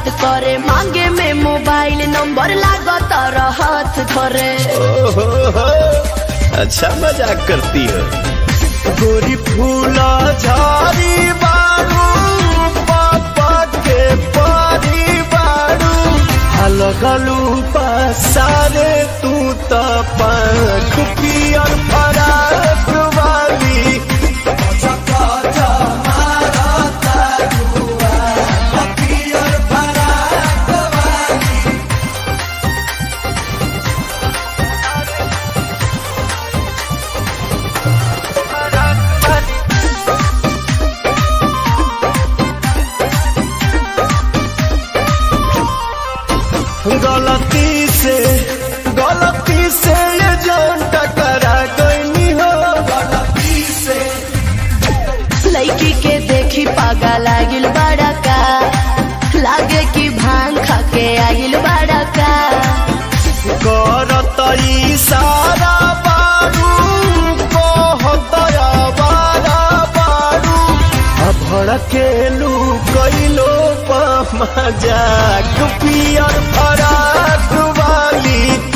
बात करे मांगे में मोबाइल नंबर लागो तारा हाथ धरे ओहो हो, अच्छा मजाक करती हो गोरी फूला झाड़ी बारू पापा के पारी बारू अलगलू पसारे तू त पंख पियर फराक वाली गलती से गलती से ये जान टकरा गई हो गलती से लड़की के देखी पागा लागिल बड़ा का लागे कि भांग खा के आगिल बड़ा का करत इशारा बारू कहत आवारा बारू आ भड़केलू कैलो मजाक पियर फराक वाली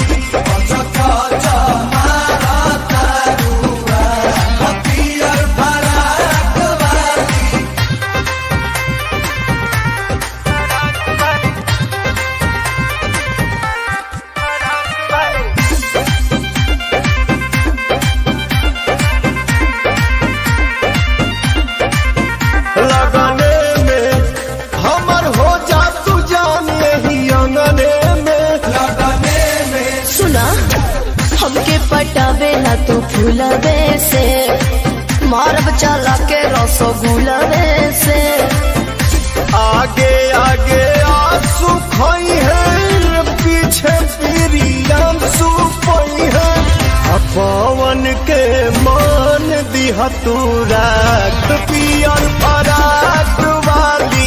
लगने में हमर हो जा तू जान यही अंगने में लगने में सुना हमके पटावे ना तू फूलवे से मारब चला के रसगुलवे से आगे आगे आंसू खोई है पीछे पीरियम सुपई है आ पवन के मान दिह तू रात पियर फराक वाली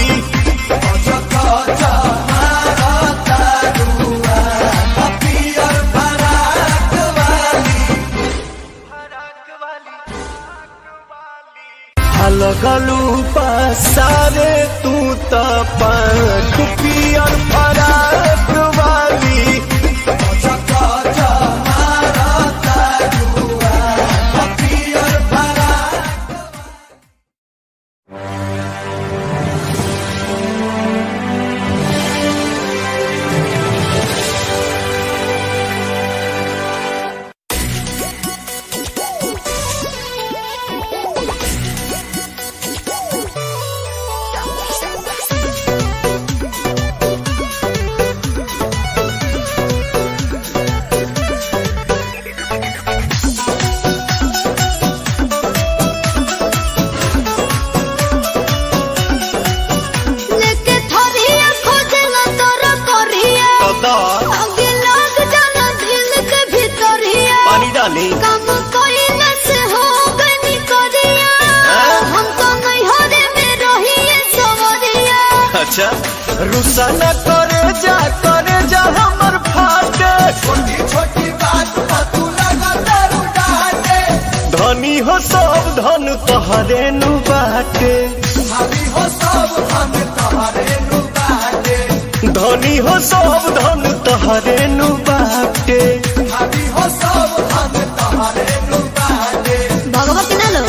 लगलू पसारे तू त पंख पियर फराक वाली लेके थरिया खोजला तोरा करिया कदा आगे लग जाना दिल के भीतरिया पानी डाली काम कइला से हो गनी करिया हम तो नहीं हरे में रहिए सवरिया अच्छा रुसा न करे जा करे जा हमर फाटे छोटी छोटी बात पर तू लगा दारू डाटे धनी हो सब धन तोहरे नु बाटे धनी हो सब धन तोहरे नु बाटे धनी हो सब धन तोहरे नु बाटे धनी हो सब धन तोहरे नु बाटे भगवा के ना लो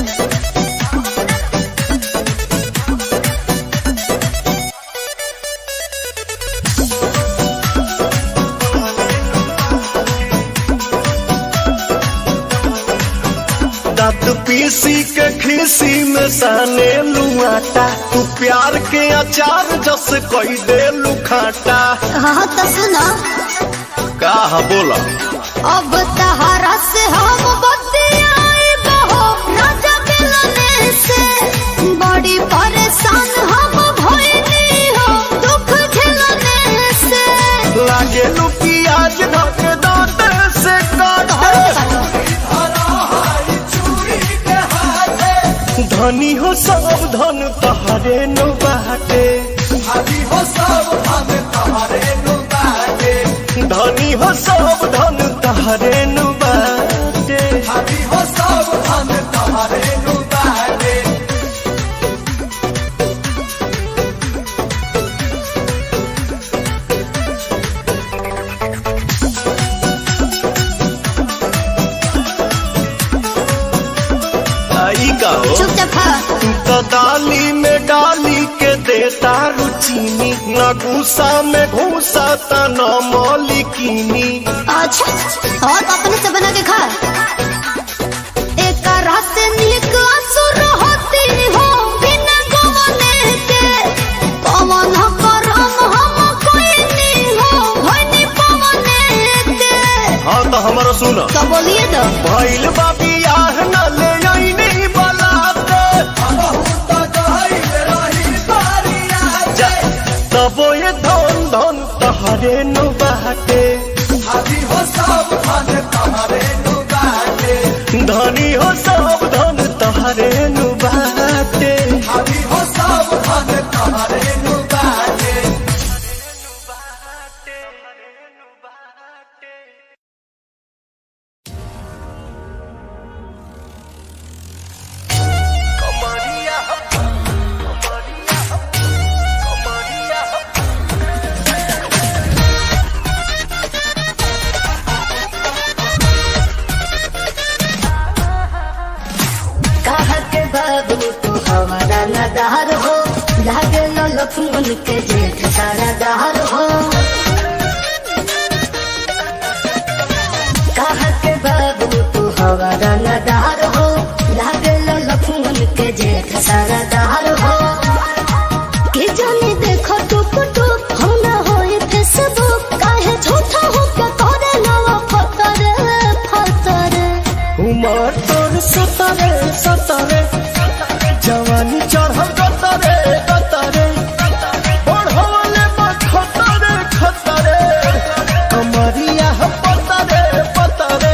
दांत पीसी के खीसी में साने लुआटा तू प्यार के अचार जस कोई दे लुखाटा हाँ तो सुना का बोला अब तहारा से हम बतियाए बहो राजा मिलने से बड़ी परेशान हम भइली हो दुख झेलने से लागे लू प्याज धक दांत से काटे धनी हो सब धन तहरे नु बाटे धनी हो सब धन तहरे नु बाटे धनी हो सब धन तहरे नु बाटे धनी हो सब धन तहरे नु बाटे डाली में डाली के देता रुचीनी न घूसा में घूसा त न मौलिकीनी अच्छा और अपने से बना के खा एक रात नीक असुर होती हो बिना गवने के पवन करम हम कोई नहीं हो भनी पवने के हाँ तो हमारा सुन तो बोलिए तो भैल बाबी आह न ले आईनी बलाते तबो ये धन धन तहरे नु बाटे धनी हो सब धन तहरे नु बाटे कहा के बाबू तू हमारा नदार हो लागे लो लक्ष्मण के जेठ सारा दार हो कहा के बाबू तू हमारा नदार हो लागे लो लक्ष्मण के जेठ सारा दार हो के जाने देखो टुक टुक हम ना होए फेसबुक काहे झूठा हो के करे नवा फतर फतर उमर तोर सतरे सतरे जवानी चढ़ल गतरे गतरे बढ़वले बा खतरे खतरे कमरिया ह पतरे पतरे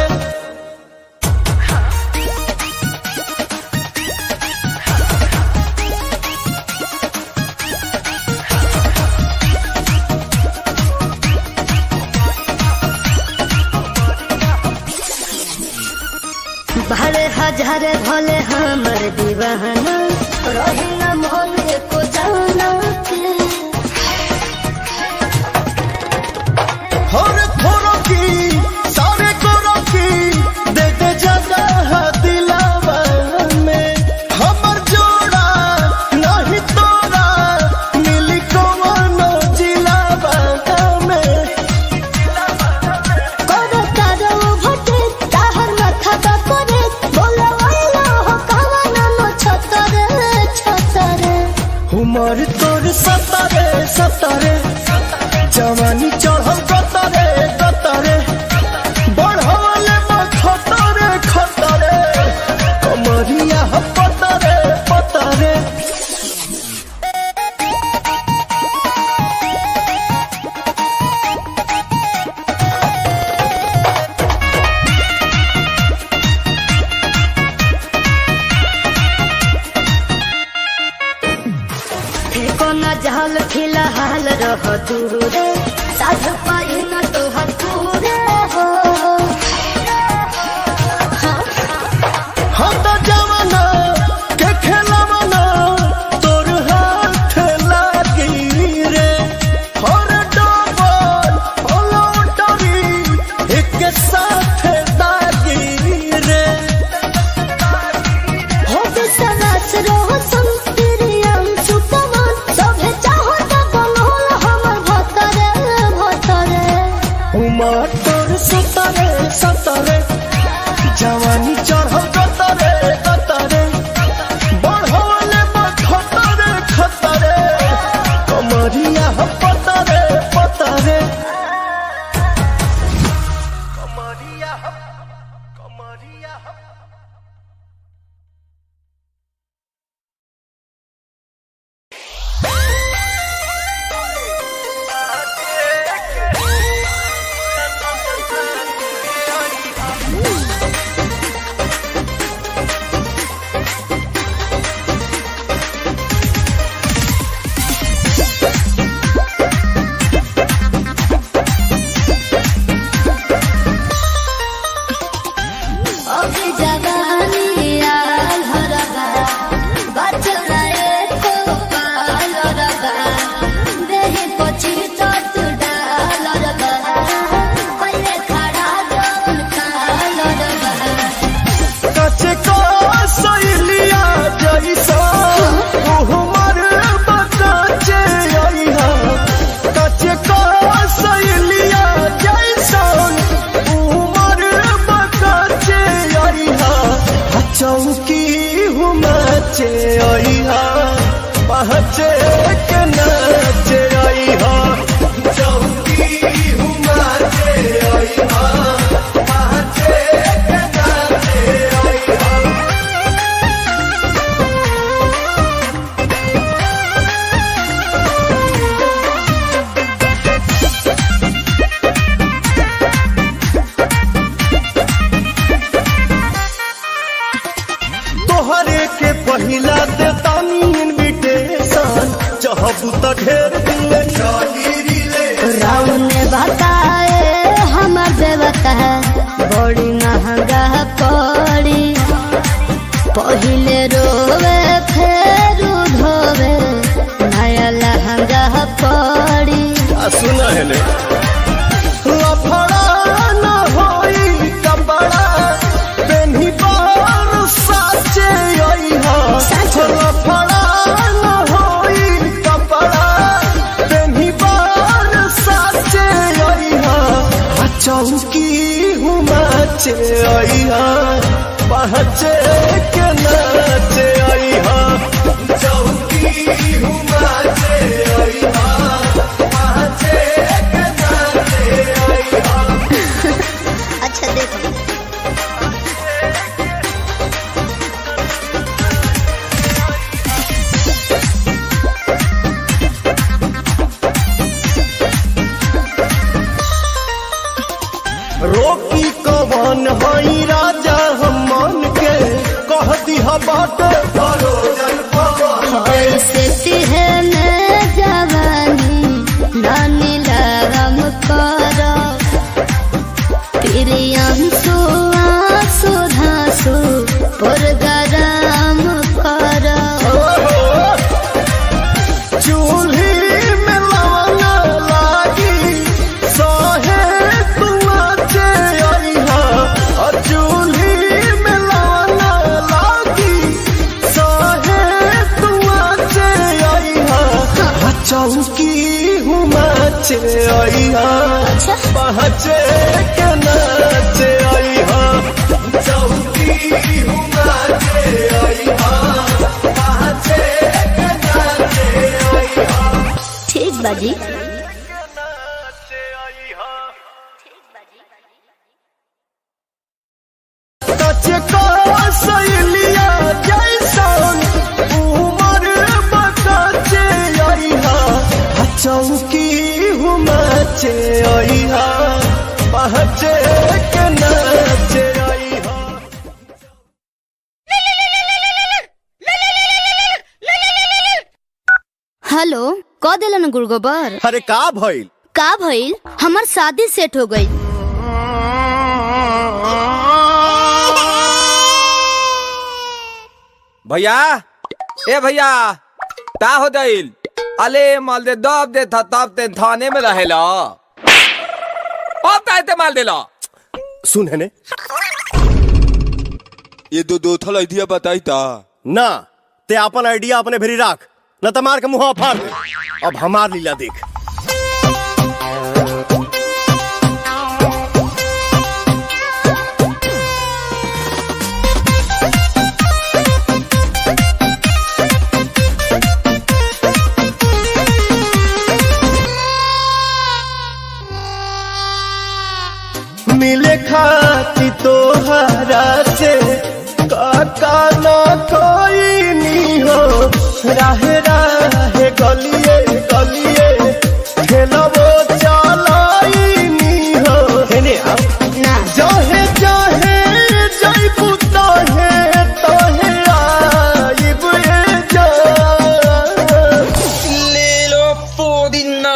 भले हजार भले हमर दीवाना रही न मन को जाना के हर थोरो की सारे कोरो की दे दे जगह दिलावा में हमर जोड़ा नहीं तोरा मिली कवनो जिलावा में करो तारो भटे ताहर माथा का करे बोला वाला हो कावना नो छतरे छतरे उमर तोर सतरे सतरे जवानी चढ़ल गतरे गतरे बढ़वले बा खतरे खतरे कमरिया ह पतरे पतरे फेको न जहल फिलहाल रह दूरे साध पाई न तो हथूरे हो हम तो जवाना के खेलवाना तोर हाथ लागी रे हर डबल पलौटरी एक साथ दागी रे हो विश्वास रहो संस्कृतियम सुतमन सभे चाहो त बनोल हमर भतरे भतरे उमर तोर सतरे सतरे जवानी चढ़ल गतरे गतरे बढ़वले बा खतरे खतरे कमरिया ह पतरे पतरे कमरिया ह कमरिया ह अभी जा कहबू त ढेर दिन ले चली रीले राम ने बताए हमर देवता बड़ी महंगा पड़ी पहिले रोवे फेर धोवे नया लहंगा पड़ी आ सुन हेले लफड़ा न होई कपड़ा पेन्ही पर साचे आई हा लफड़ा न होई कपड़ा पेन्ही पर साचे आई हा आ चौकी हुमाचे आई हा पहचे के नाचे आई हा चौकी हुमाचे आई हा पहचे के नाचे आई हा अच्छा देखो रोकी कवन हई राजा हम मन के कह दिहा बात भरोजन पवन ऐसे तिहने जवानी नानी लगम करो प्रियम सुआसु धासु पुरगराम करो चूल्ही में लवना लागी सहे तुआचे अइहा और चूल्ही में लवना लागी सहे तुआचे अइहा आ चौकी हुमाचे अइहा पहचे के नाचे अइहा चौकी हुमाचे अइहा पहचे के नाचे अइहा ठीक बाजी कचे का सहेलिया जैसन उमर बकाचे अइहा आ चौकी हुमाचे अइहा पहचे के नाचे अइहा हेलो क दिलन गुड़गोबर अरे का भइल का भइल हमर शादी सेट हो गई भैया ए भैया ता हो दिल अले माल दे दब दे था तब ते थाने में रहेला अब ताते माल देला सुन है ने ये दो दो थल आइडिया बताई ता ना ते अपन आइडिया अपने भेरी राख न त मार के मुंह फाड़ दे अब हमार लीला देख मिले खाती तोहरा से काका न कोई नी हो राहे राहे गलिए गलिए ठेलबो चलाई नी हो हेने आप ना जहे जहे जइबू तहे तहे आइब ए जा ले लो पुदीना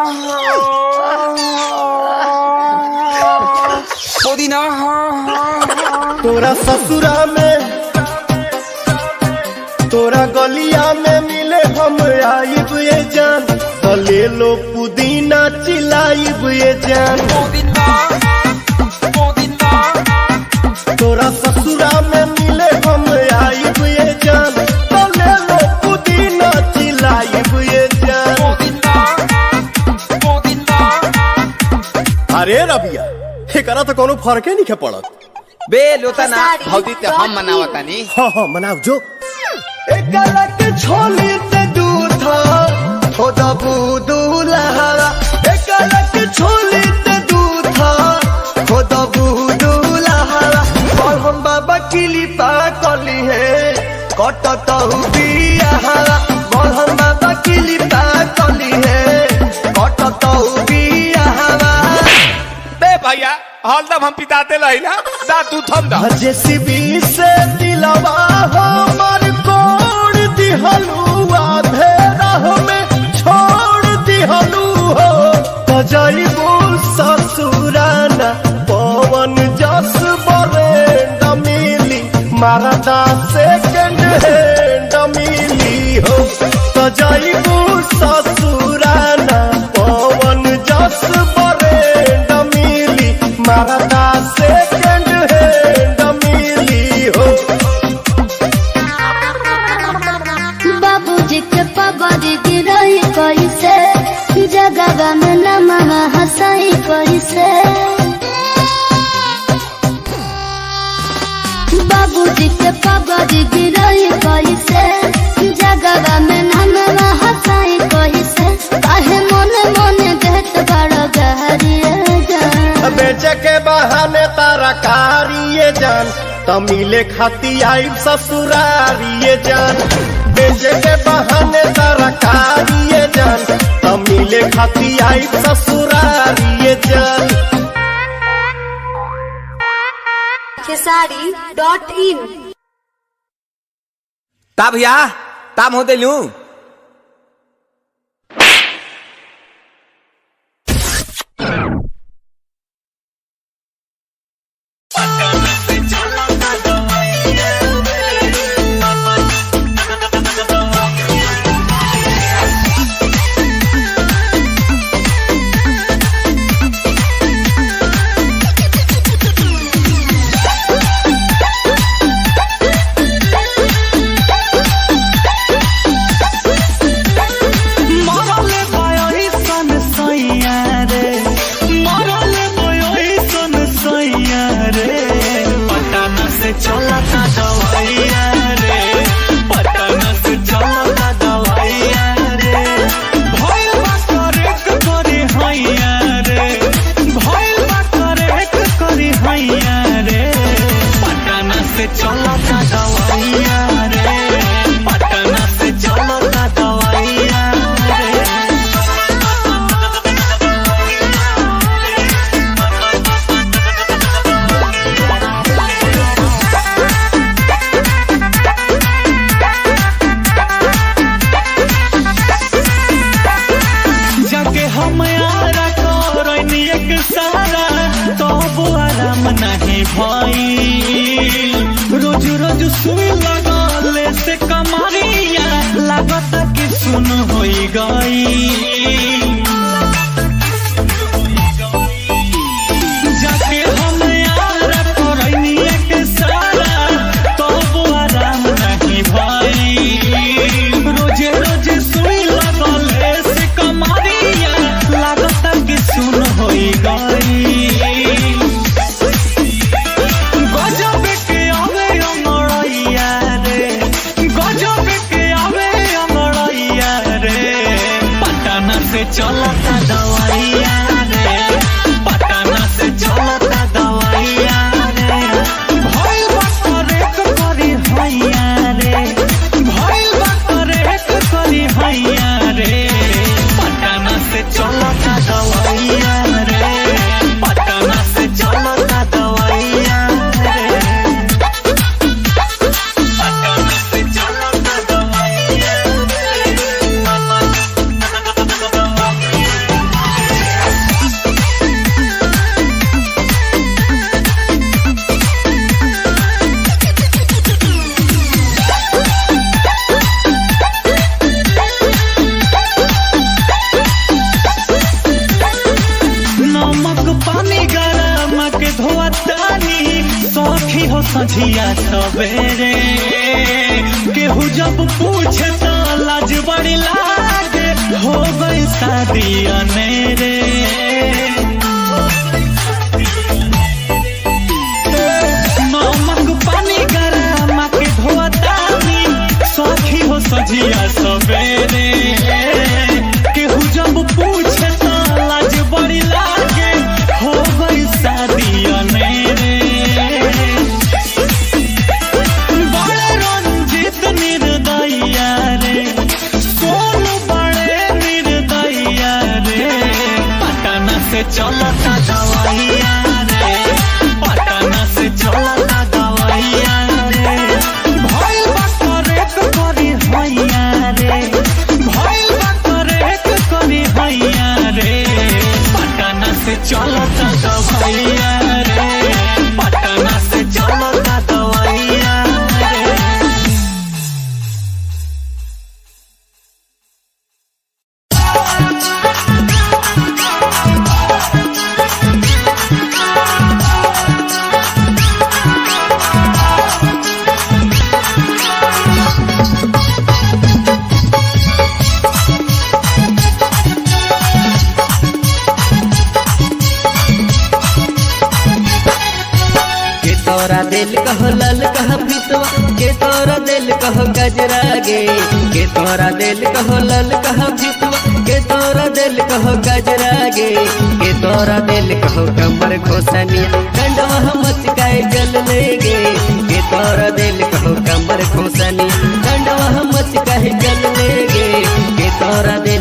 पुदीना तोरा ससुरा में तोरा गलिया में मिले हम आइब ये जान तो ले लो पुदीना चिलाइब ये जान पुदीना पुदीना तोरा ससुरा में मिले हम आइब ये जान तो ले लो पुदीना चिलाइब ये जान पुदीना पुदीना अरे रबिया एकरा तो कोनो फर्के नहीं पड़त बे लोता ना भौजी ते हम मनावतानी हाँ हाँ मनाओ जो एक गलत छोली ते दूधा हो दबू दूल्हा एक गलत छोली ते दूधा हो दबू दूल्हा और हम बाबा किली पा कली है कटत बिया और हम बाबा किली पा कली है कटत बिया बे भैया हरदम हम पिताते रही ना दा तू थम दा जेसीबी से दिलवा हमर कोड़ दिहलुआ धेरा में छोड़ दिहलू हो तजैबू ससुराना पवन जस बरेंड मिली मारदा सेकंड हैंड मिली हो तजैबू ससुराना पवन जस बरेंड मिली मारदा सेकंड हैंड मिली हो बाबूजी के पगड़ी गिरई कैसे जगवा में नमवा हंसाई कैसे बाबूजी के पगड़ी गिरई कैसे जगवा में नमवा हंसाई कैसे काहे मोने मोने देत बड़ गहरिए जान बेचे के बहाने तारा कारिए जान तमिले खाती आई ससुरारिए जान बेचे के बहाने तारा कारिए जान तमिले खाती आई ससुरारिए जान खेसारी डॉट इन ता भैया ताम हो दिलू मरले भयो सन सैया रे मरले भयो सन सैया रे पटना से चलता दवाइया रे पटना से चलता दवाइया रे भइल बा करेक करे हैया रे भइल बा करेक करे हैया रे पटना से चलता दवाइया रे पटना से चलता दवाइया रे जाके हम यारा करनी एक सारा तब आराम नहीं भाई रोज रोज सुई लगले से कमरिया लागत कि सुन होई गई जाके हम यारा करनी एक सारा तब आराम नहीं भाई रोजे रोजे सुई लगले से कमरिया लागत कि सुन होई गई गजब के आवे अमरैया रे गजब के आवे अमरैया रे पटना से चलता दवाइया रे पटना से चलता दवाइया रे भइल बा करेक करी हैया रे भइल बा करेक करी हैया रे पटना से चलता दवाइया रे पटना से चलता दवाइया रे पटना से चलता दवाइया नमक पानी गरम के धोतानी सखी हो सझिया सवेरे केहू जब पूछे तो लाज बड़ी लागे हो गई शादी अनेरे नमक पानी गरम के धोतानी सखी हो सझिया सवेरे केहू जब पूछे तो लाज बड़ी लागे हो गई शादी अनेरे बड़े रंजित निर्दया रे सोनू बड़े निर्दया रे पटना से चलता दवाइया रे पटना से चलता दवाइया रे भइल बा करेक करी हैया रे भइल बा करेक करी हैया चलता दवाइया रे पटना से चलता दवाइया रे के तोरा दिल कहो लल कह फितवा के तोरा दिल कहो गजरा गे के तोरा दिल कहो लल कह फितवा के तोरा दिल कहो गजरा गे के तोरा दिल कहो कमर खोसनिया कंडवा मचकाए जल ले गे के तोरा दिल कहो कमर खोसनिया कंडवा मचकाए जल ले गे के तोरा दिल